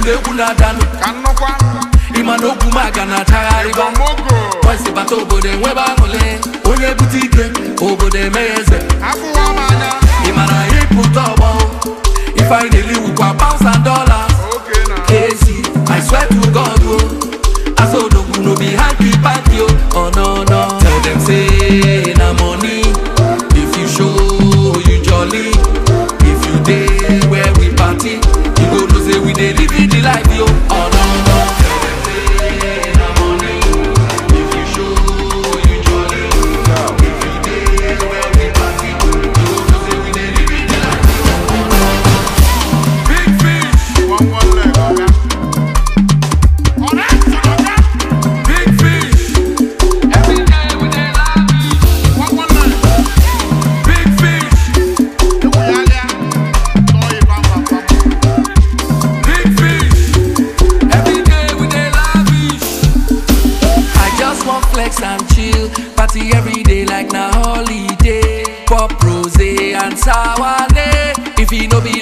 na egwu na-adanụ ka nnukwu ịma na okwu maga na-achagharịba mogo Boys bata obodo enwebe aṅụle onye bute ike obodo emeghe eze afụwa m anya ị mara ịpụta ọgbọ ife anyị na-eli wukwa pounds and dollars oke na Casey, I swear to God, oh, I saw no no be hanky panky, oh, oh no no. Tell them say na money. If you show you jolly, if you day where we party, you go know say we dey live the life, yo. Oh no no. Tell them say na money. If you show you jolly, if you day where we party, you go know say we dey live the life, yo. Oh no no. Big fish. one one leg ọga ọ̀rẹ́ sọ̀rọ̀ ọ̀gá Big fish, every day we dey lavish. one one leg Big fish, ewu ya lịa tọọ ịba mba papa big fish, every day we dey lavish. I just want flex and chill, party every day like na holiday. Pop rose and sour If e no be